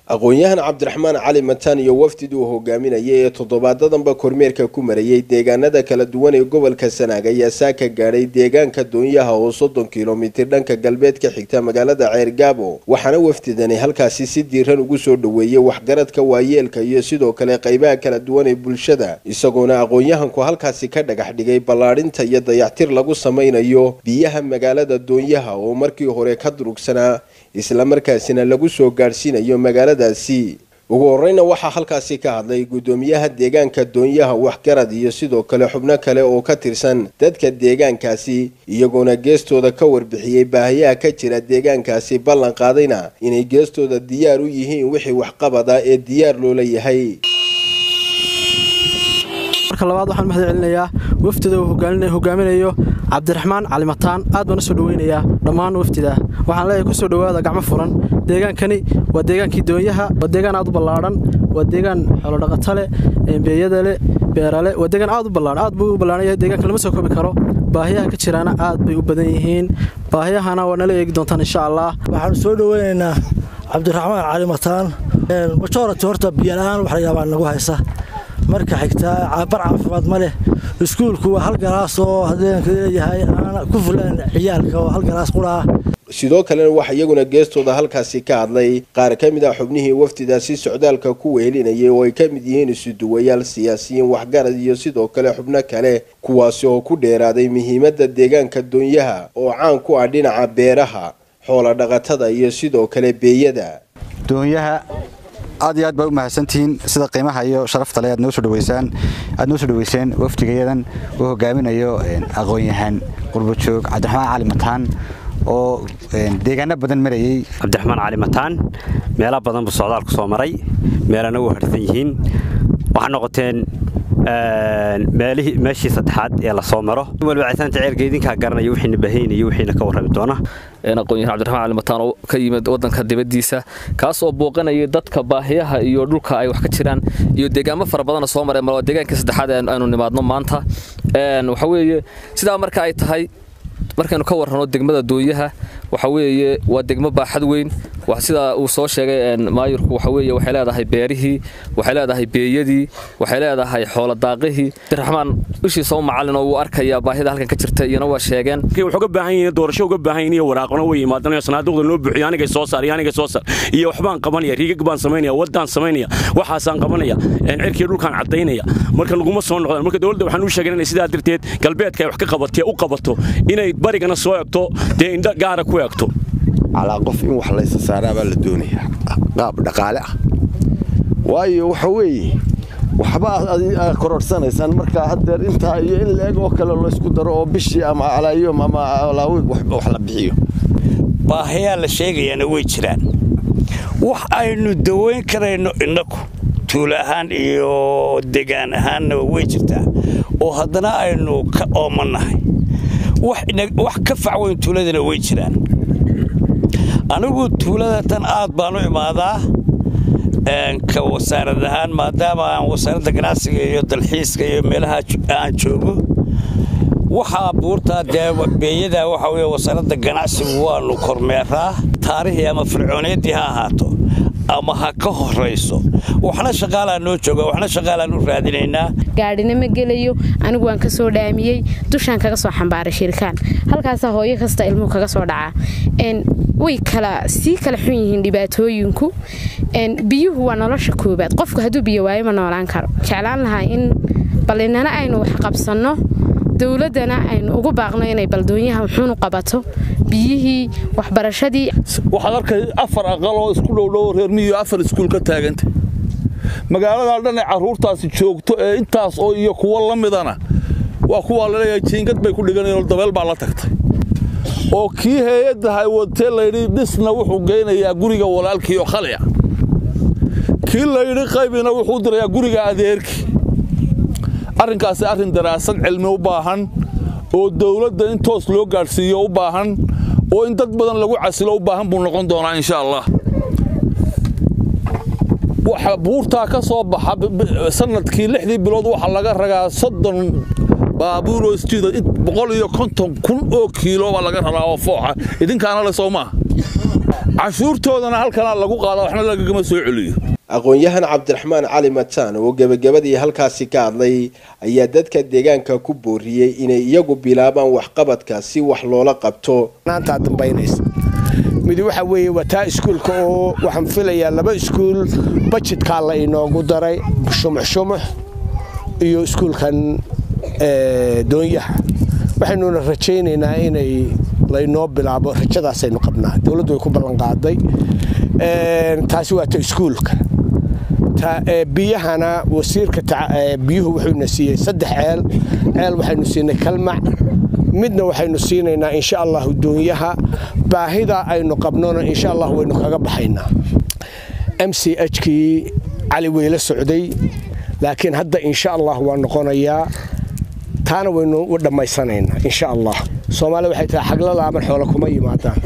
aqoon-yahan cabdiraxmaan cali mataan iyo wafdidii uu hogaaminayay ee toddobaadadanba kormeerka ku marayay deegaanada kala duwan ee gobolka sanaag ayaa saaka gaadhay deegaanka doonyaha oo soddon kilomitir dhanka galbeed ka xigta magaalada ceergaabo waxaana wafdidani halkaasi si diiran ugu soo dhoweeyey waxgaradka waayeelka iyo sidoo kale qaybaha kala duwan ee bulshada isagoona aqoon-yahanku halkaasi ka dhagax dhigay ballaadhinta iyo dayactir lagu samaynayo biyaha magaalada doonyaha oo markii hore ka durugsanaa islamarkaasina lagu soo gaadhsiinayo magaaladaasi ugu horeyna waxaa halkaasi ka hadlay guddoomiyaha deegaanka doonyaha waxgarad iyo sidoo kale xubno kale oo ka tirsan dadka deegaankaasi iyagoona geestooda ka warbixiyey baahiyaha ka jira deegaankaasi ballan qaadayna inay geestooda diyaar u yihiin wixii waxqabada ee diyaar loola yahay marka labaad waxaan mahad celinayaa wafdida uu hogaaminayo cabdiraxmaan calimataan aad baan u soo dhoweynayaa dhammaan wafdida waxaan leeyahay kusoo dhowaada gacmo furan deegaankani waa deegaankii doonyaha waa deegaan aad u ballaadhan waa deegaan xoolodhaqata leh beeyada leh beerale waa deegaan aad u ballaadhan aad buu u ballaadhan yahay deegaanka lama soo koobi karo baahiyaha ka jiraana aad bay u badan yihiin baahiyahana waa nala eegi doontaan insha allah waxaanu soo dhoweynaynaa cabdiraxmaan calimataan majority horta biyola-aan wax layaabaa nagu haysa marka xigtaa bar caafimaad ma leh iskuulku waa hal galaas oo hadeenka leeyahay aana ku fulaan ciyaalka oo hal galaas quraah sidoo kalena waxaa iyaguna geestooda halkaasi ka hadlay qaar ka mid ah xubnihii wafdidaasi socdaalka ku wehelinayay oo ay ka mid yihiin isuduwayaal siyaasiyiin waxgarad iyo sidoo kale xubno kale kuwaasi oo ku dheeraaday muhiimadda deegaanka doonyaha oo caan ku ah dhinaca beeraha xoola dhaqatada iyo sidoo kale beeyada doonyaha aad iyo aad baa u mahadsantihiin sida qiimaha iyo sharafta le aad noo soo dhaweysaan aad noo soo dhaweyseen wafdigayadan uu hogaaminayo aqoon-yahaan qurbajoog cabdiraxmaan cali mataan oo deegaano badan marayey cabdiraxmaan cali mataan meelo badan buu socdaalku soo maray meelana u harsan yihiin waxaa noqoteen meeshii saddexaad ee la soo maro waliba citaanta ceerka idinkaa garanaya wixiina bahaynayo wixiina ka warrami doona aqoon-yahan cabdiraxmaan cali mataan oo ka yimid waddanka dibaddiisa kaas oo booqanaya dadka baahiyaha iyo dhulka ay wax ka jiraan iyo deegaamo fara badana soo mareen mal deegaankii saddexaad aynu nimaadno maanta waxa weeye sidaa marka ay tahay markaynu ka warrano degmada doonyaha waxa weeye waa degmo baaxad weyn sida uu soo sheegay maayirku waxa weeye waxay leedahay beerihii waxay leedahay beeyadii waxay leedahay xooladaaqihii abdiraxmaan ishiisa u macallin oo wuu arkayaa baahida halkan ka jirta iyana waa sheegeen wuxuu ga baahan yihiin doorasho uga baahan yihiin iyo waraaqona way yimaadanayo sanaaduqda noo buuxiyo anigay soo saar iyo anigay soo saar iyo waxbaan qabanaya riigag baan samaynaya waddaan samaynaya waxaasaan qabanaya cirkii dhulkaan caddaynaya marka naguma soo noqdaan marka dowladda waxaan u sheegay inay sidaa darteed galbeedka ay wax ka qabatee u qabato inay barigana soo egto dee indho gaara ku egto calaa qof in wax laysa saaraabaa la doonayaa qaab dhaqaale ah waayo waxa weeye waxba aad kororhsanaysaan markaa haddeer intaa iyo in la-eg oo kale laysku daro oo bishii ama alaayom ama alaawi wax la bixiyo baahayaa la sheegayaana way jiraan wax aynu dawayn karayno innaku tuulo ahaan iyo degaan ahaanna way jirtaa oo haddana aynu ka oomannahay wax ka facweyn tuuladana way jiraan anigu tuulada tan aad baan u imaadaa ka wasaarad ahaan maadaama aan wasaaradda ganacsiga iyo dalxiiska iyo meelaha aan joogo waxaa buurtaa dee beeyada waxa weye wasaaradda ganacsigu waannu kormeeraa taarihii ama fircooniyaddii ha ahaato ama ha ka horayso waxna shaqaalaa noo jooga waxna shaqaalaan u raadinaynaa gaadhina ma gelayo anigu waan ka soo dhaamiyey dushaan kaga soo xambaaray shirikaan halkaasaa hooyo kasta ilmuhu kaga soo dhacaa way kala sii kala xun yihiin dhibaatooyinku biyuhu waa nolosha koobaad qofku hadduu biyo waayo ma noolaan karo jeclaan lahaa in ballinana aynu wax qabsanno dowladdana aynu ugu baaqno inay baldoonyaha wuxuunu qabato biyihii waxbarashadii waxaad arkay afar aqal oo isku dhowdhowo reer miyo afar iskuul ka taaganta magaaladaa dhan ee carruurtaasi joogto ee intaas oo iyo kuwo la midana waa kuwaa laleeyahay jiingad bay ku dhiganayeen dabeel baa la tagtay oo kii hay-adda haywatee layidhi dhisna wuxuu geynayaa guriga walaalkii oo khaliya kii layidhi qaybina wuxuu dirayaa guriga adeerkii arrinkaasi arrin daraasad cilmi u baahan oo dawladda in toos loo gaadhsiiyo u baahan oo in dad badan lagu casilo u baahan buu noqon doonaa insha allah waxa buurtaa ka soo baxa sanadkii lixdii bilood waxaa laga ragaa soddon baabuuroo isjiida boqol iyo konton kun oo kiilo baa laga rabaa oo fooxa idinkaana le soo maaha cashuurtoodana halkanaa lagu qaada waxna lagagama soo celiyo aqoon-yahan cabdiraxmaan cali mataan oo gebagabadii halkaasi ka hadlay ayaa dadka deegaanka ku booriyey inay iyagu bilaabaan waxqabadka si wax loola qabto naantaa dambaynaysa mid waxa weeye waa taa iskuulka oo waxaan filayaa laba iskuul bajidkaa la inoogu daray shumuxshumux iyo iskuulkan doonyaha waxaynuna rajaynaynaa inay laynoo bilaabo rajadaasaynu qabnaa dowladdu way ku ballanqaaday taasi waa ta iskuulka biyahana wasiirka biyuhu wuxuuna siiyey saddex ceel ceel waxaynu siinay kalmac midna waxaynu siinaynaa insha allahu doonyaha baahida aynu qabnona insha allah waynu kaga baxaynaa m c h kii cali weyla socday laakiin hadda insha allah waa noqonayaa taana waynu dhammaysanaynaa insha allah soomaaliya waxay tahay xagla laaban xoolo kuma yimaadaan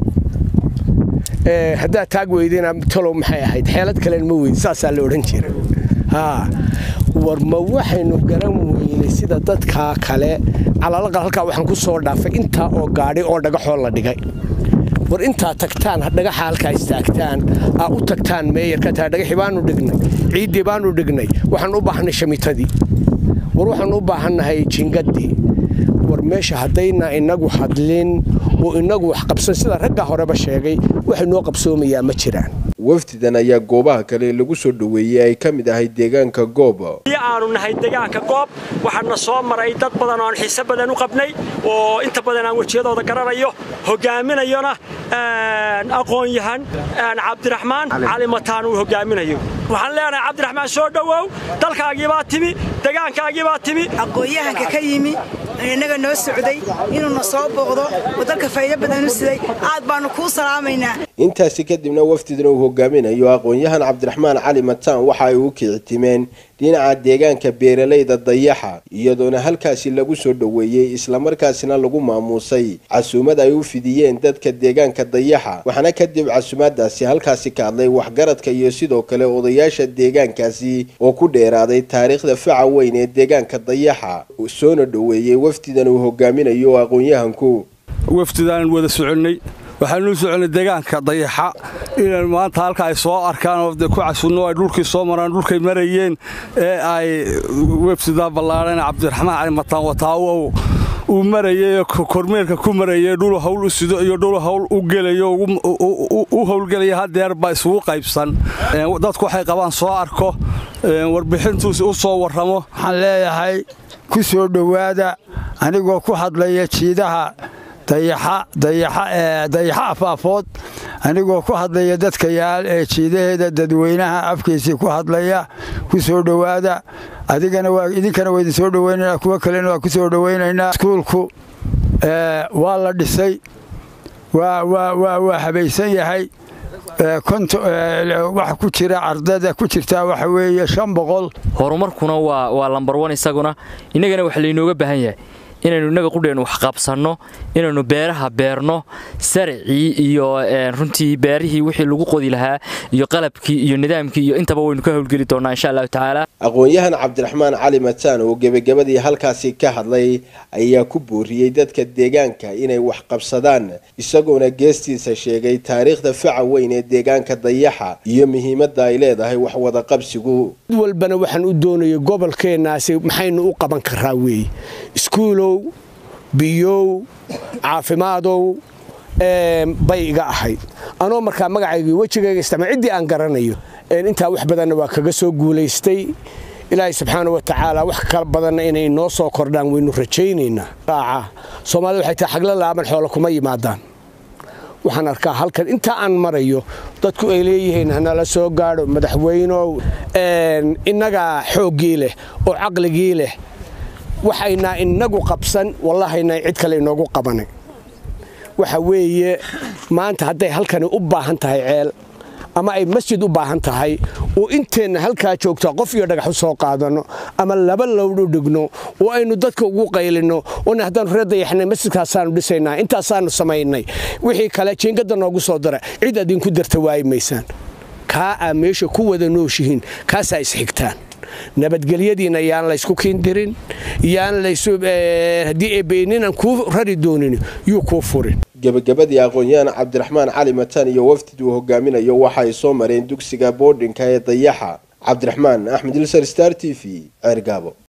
haddaad taag weydina talow maxay ahayd xeelad kalen ma weyd saasaa la odhan jira war ma waxaynu garan weynay sida dadkaa kale calaalaqal halkaa waxaan ku soo dhaafay intaa oo gaadhi oo dhagaxoo la dhigay war intaa tagtaan dhagaxa halkaa istaagtaan aa u tagtaan meeyarka taa dhagaxi baanu dhignay ciiddii baanu dhignay waxaan u baahnay shamitadii war waxaan u baahannahay jingaddii war meesha haddayna inagu hadlin oo inagu wax qabsan sida ragga horeba sheegay waxay noo qabsoomayaa ma jiraan wafdidan ayaa goobaha kale lagu soo dhoweeyey ay ka mid ahay deegaanka goob aanu nahay deegaanka goob waxaana soo maray dad badan oo aan xiise badan u qabnay oo inta badan aan wejiyadooda garanayo hogaaminayona aqoon-yahan cabdiraxmaan cali mataan uu hogaaminayo waxaan leenahay cabdiraxmaan soo dhowow dalkaagiibaa timi deegaankaagiibaa timi aqoon-yahanka ka yimi innaga noo socday inuuna soo booqdo oo dalka faa'iido badan u siday aad baannu kuu salaamaynaa intaasi kadibna wafdidan uu hogaaminayo aqoon-yahan cabdiraxmaan cali mataan waxa ay u kicitimeen dhinaca deegaanka beeralayda dayaxa iyadoona halkaasi lagu soo dhoweeyey islamarkaasina lagu maamuusay casuumad ay u fidiyeen dadka deegaanka dayaxa waxaana kadib casuumaadaasi halkaasi ka hadlay waxgaradka iyo sidoo kale odayaasha deegaankaasi oo ku dheeraaday taariikhda faca weyn ee deegaanka dayaxa soona dhoweeyey wafdidan uu hogaaminayo aqoon-yahanku wafdidaan wada soconnay waxaanuu soconay deegaanka dayaxa inay maanta halka ay soo arkaan oo ku casunno ay dhulkii soo maraan dhulkay marayeen ee ay wefsidaa ballaadhan cabdiraxmaan cali mataan wataawow uu marayay kormeerka ku marayay dhul hawl u sido iyo dhul hawl u gelayo u howlgelaya hadeerba isugu qaybsan dadku waxay qabaan soo arko warbixintuusi u soo warramo waxaan leeyahay ku soo dhowaada anigoo ku hadlaya jiidaha dayaxa afaafood anigoo ku hadlaya dadka yaal ee jiidaheeda dadweynaha afkiisii ku hadlaya ku soo dhowaada adigana idinkana waa idin soo dhoweynanaa kuwo kalena waa ku soo dhoweynaynaa iskuulku waa la dhisay waa habaysan yahay wax ku jira ardada ku jirtaa waxa weeye shan boqol horumarkuna waa lambar wan isaguna innagana wax laynooga baahan yahay inaynu innaga qudheennu wax qabsanno inaynu beeraha beerno sarcii iyo runtii beerihii wixii lagu qodi lahaa iyo qalabkii iyo nidaamkii iyo intaba waynu ka howlgeli doonnaa insha allahu tacaala aqoon-yahan cabdiraxmaan cali mataan oo gebagabadii halkaasi ka hadlay ayaa ku booriyey dadka deegaanka inay wax qabsadaan isagoona geestiisa sheegay taariikhda faca weyn ee deegaanka dayaxa iyo muhiimadda ay leedahay wax wada qabsigu mid walbana waxaan u doonayay gobolkeennaasi maxaynu u qaban karaa weeye iskuulow biyow caafimaadow bay iga ahayd anoo markaa magacaygii wejigayga isticmaal ciddii aan garanayo intaa wax badanna waa kaga soo guulaystay ilaahay subxaana wa tacaala wax kala badanna inay noo soo kordhaan waynu rajaynaynaa raaca soomaalida waxay tahay xagla laaban xoolo kuma yimaadaan waxaan arkaa halkan intaa aan marayo dadku ay leeyihiin hanala soo gaadho madaxweynow innagaa xooggii leh oo caqligii leh waxaynaa inagu qabsan wallahayna cid kale inoogu qabanay waxa weeye maanta hadday halkani u baahan tahay ceel ama ay masjid u baahan tahay oo inteenna halkaa joogtaa qof iyo dhagax u soo qaadanno ama laba lowdh u dhigno oo aynu dadka ugu qaylinno oona haddaanu reer dayaxnay masjidkaasaanu dhisaynaa intaasaanu samaynay wixii kale jiingadda noogu soo dara cid adinku darta waayi maysaan kaa aa meesha ku wada nooshihiin kaasaa isxigtaan nabadgelyadiina yaan laysku kiindirin yaan haddii eebeyninan kuu rari doonin yuu kuu furin gebagabadii aqoon-yahan cabdiraxmaan cali mataan iyo wafdid uu hogaaminayo waxa ay soo mareen dugsiga boodhinka ee dayaxa cabdiraxmaan axmed ilsar star t v ceergaabo